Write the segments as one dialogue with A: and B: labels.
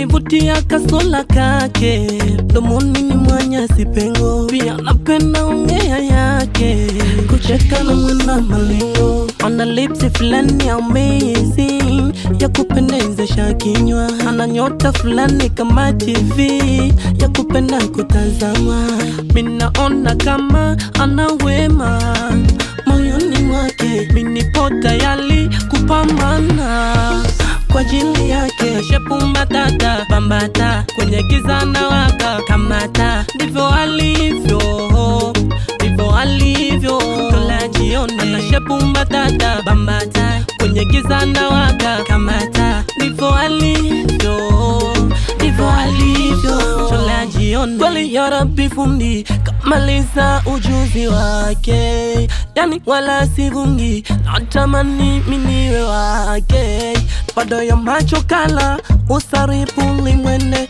A: kanivutia kasola kake domoni ni mwanya sipengo pia napenda ongea yake kucheka na mwena malengo ana lipsi fulani amazing ya kupendezesha kinywa ana nyota fulani kama tv ya kupenda kutazama minaona kama ana wema moyoni mwake minipo tayari kupambana kwa ajili yake shepumatata bambata kwenye giza na waka kamata ndivyo alivyo ndivyo alivyo tola jioni ana shepumatata bambata kwenye giza na waka kamata ndivyo alivyo ndivyo alivyo tola jioni kweli yarabi fundi kamaliza ujuzi wake yani wala sivungi natamani miniwe wake bado ya macho kala usaripu limwene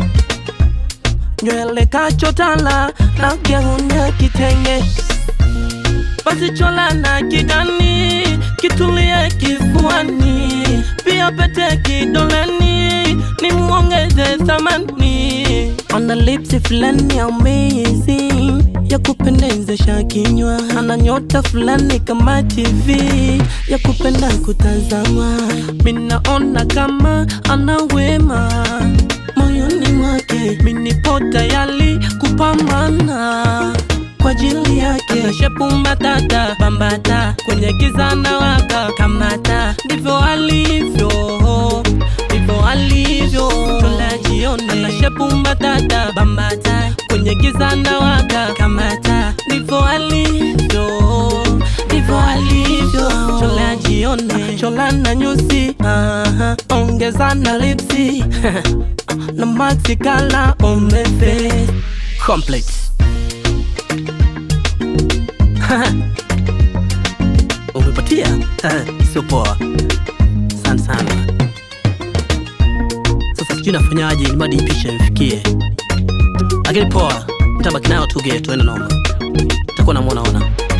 A: nywele kachotala na gauni kitenge basi chola na kidani kitulie kifuani pia pete kidoleni ni muongeze thamani ana lipsi fulani amazing ya kupendezesha kinywa ana nyota fulani kama tv ya kupenda kutazama minaona kama ana wema moyoni mwake minipo tayari kupambana kwa ajili yake shepumatata bambata kwenye giza na waka kamata ndivyo alivyo ndivyo alivyo tola jioni ana shepumatata bambata kwenye giza na waka kamata ndivyo alivyo ndivyo alivyo chola jioni chola na nyusi aha, ongeza na lipsi na maxi kala omefe complete umepatia sio poa sana sana sasa sijui nafanyaje madi picha imfikie lakini poa tabaki nayo tuge tuende noma takuwa namwonaona